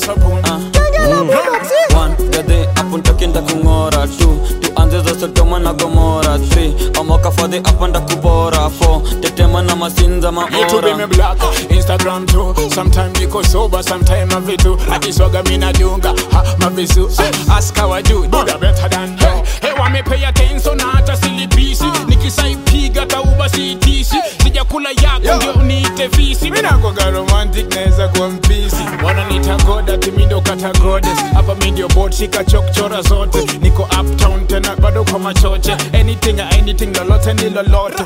sabuni One, gadhe hapo ntakinda kung'ora tu tuanze za sodoma na gomora three amoka fadhi hapa ndakubora four tetema na masinza Me to be me maora black, Instagram too. Sometime niko sober, sometime I vitu. Akiswaga mina dunga, ha mavisu. Ask how I do, do the better than you. Hey, wa me pay attention na hata silipisi. Nikisaipiga tauba siitisi. Sijakula yako ndio uniite fisi. Mina kwa romantic naweza kuwa mpisi. Wananiita god ati mi ndo kata goddess. Hapa mi ndio bot shika chokchora zote. Niko uptown tena bado kwa machoche. Anything anything lolote ni lolote.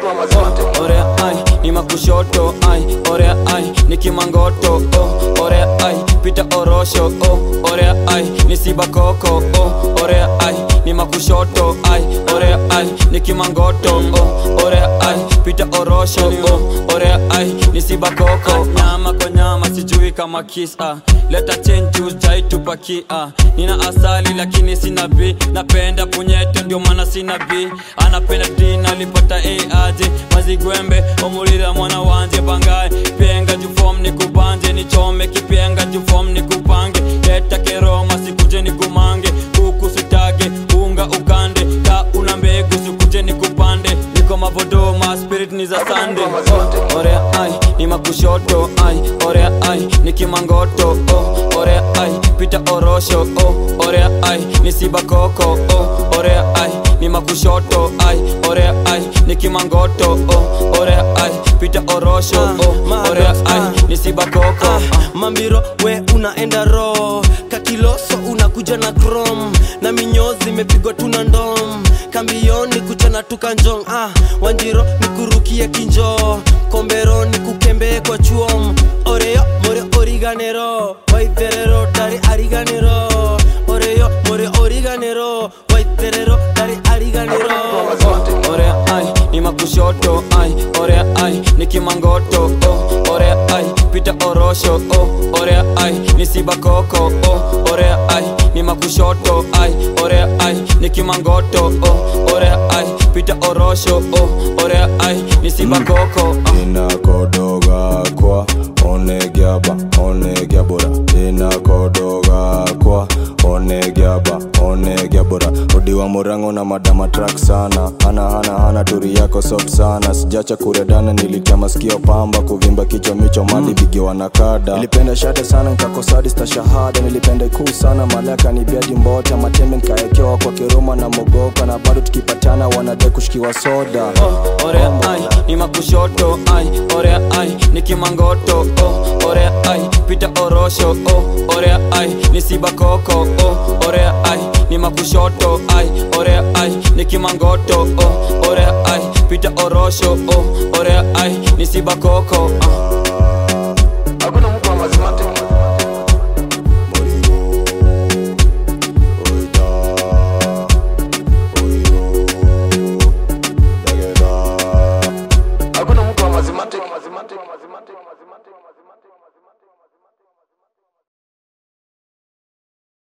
orea ai ni makushoto ai orea ai ni kimangoto oh. orea ai pita orosho oh. orea ai ni sibakoko oh. orea ai ni makushoto ai orea ai ni kimangoto oh. orea ai pita orosho oh. orea ai ni sibakoko nyama kwa nyama sijui kama kisa leta chenju jaitupakia nina asali lakini sina b napenda punyeto ndio maana sina b anapenda dina alipata aje mazigwembe omulira mwana wanje bangaye penga jufom ni kubanje nichome kipenga jufom ni kupange leta keroma sikuje ni kumange kuku sitage unga ukande ka una mbegu sikuje ni kupande niko mavodoma spirit ni za sande oh, orea ai ni makushoto ai orea ai ni kimangoto oh, orea ai pita orosho oh, orea ai ni sibakoko oh, orea ai ni makushoto ai orea ai ni kimangoto oh, orea ai pita orosho oh, orea ai ni sibakoko ah, mambiro we unaenda ro kakiloso unakuja na krom na minyozi imepigwa tuna ndom kambioni kuchana tukanjong ah, wanjiro nikurukie kinjo kombero nikukembee kwa chuom oreyo more origanero waitherero dari ariganero oreyo more origanero waitherero dari ariganero orea ai ni makushoto ai orea ai ni kimangoto oh, orea ai pita orosho oh, orea ai ni sibakoko oh, orea ai ni makushoto ai orea ai ni kimangoto oh, orea ai pita orosho oh, orea ai ni sibakoko ah. inakodoga kwa onegiaba onegiabora inakodoga kwa onegiaba onegiabora odiwa murango na madama trak sana hana hana hana turi yako soft sana sijacha kuredana nilitia masikio pamba kuvimba kichwa micho mali vigiwa na kada nilipenda shate sana nkakosadista shahada nilipenda ikuu sana malaka ni biadi mbota matembe nkaekewa kwa kiroma na mogoka na bado tukipatana wanade kushikiwa soda oh, orea ai ni makushoto ai orea ai ni kimangoto oh, orea ai pita orosho oh, orea ai ni sibakoko oh, orea ai ni makushoto ai orea ai ni kimangoto oh, orea ai pita orosho oh, orea ai ni sibakoko ah.